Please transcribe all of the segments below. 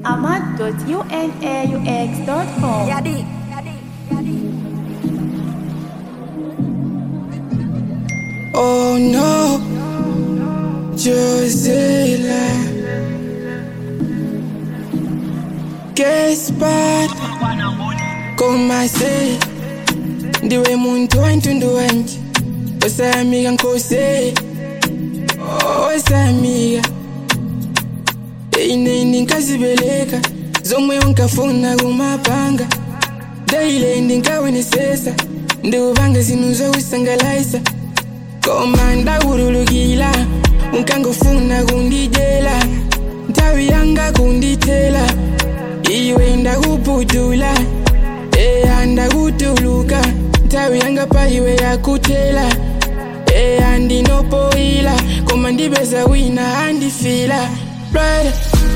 ahmad.unaux.com. Yadi. Oh no, Josela. Guess bad, koma se ndiwe muntu wantundu wanje osamiga nkose osamiga eineni nkazibeleka zomwe unkafuna kumapanga daile ndinkawenesesa ndiuvange zinu zokusangalaisa koma ndawululukila unkangofuna kundijela nthawi yanga kundithela iwe ndakupudula eya ndakutuluka nthawi yanga pa iwe yakuthela eya ndinopoyila koma ndipeza wina andifila brother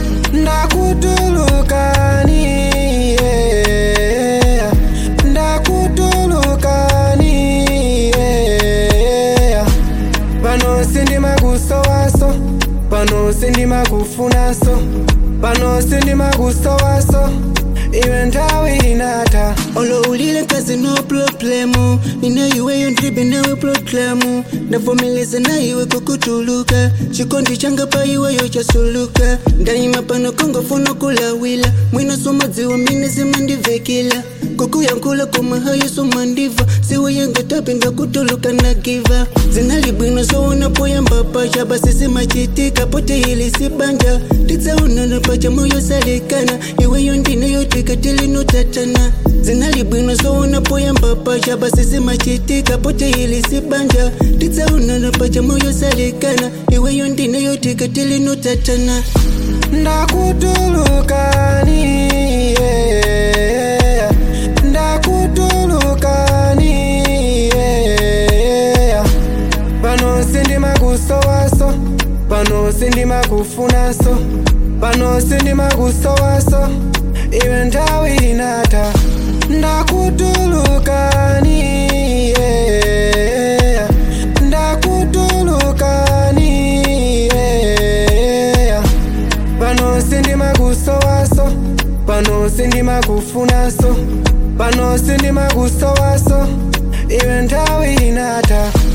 ndakutulukani yeah. ndakutulukani yeah. pano sindimakusowaso pano sindimakufunaso pano sindimakusowaso iwe nthawi inatha olo ulile kazi no problemu nina iweyo ndribe nawe proklamu ndavomeleza na iwe kukutuluka chikondi changa pa iweyo chasuluka ndayima pano kongofuna kulawila mwina somadziwa mine zimandivekila kukuyankula koma hayo somandiva siwe yangatapinda kutuluka na giva zinalibwino sowonapoyamba pacha basi simachitika pote ili sibanja titsaunana pacha moyo salikana iweyo ndineyo tikatilinotachana zinalibwino sowonapoyamba pacha basi simachitika pote ili sibanja titsaunana pacha moyo salikana iweyo ndineyo tikatilinotachana ndakutulukani yeah. ndakutulukani yeah. pano sindimakusowaso pano sindimakufunaso pano sindimakusowaso iwe nthawi inatha ndakutulukani yeah. ndakutulukani yeah. pano sindimakusowaso pano sindimakufunaso pano sindimakusowaso iwe nthawi inatha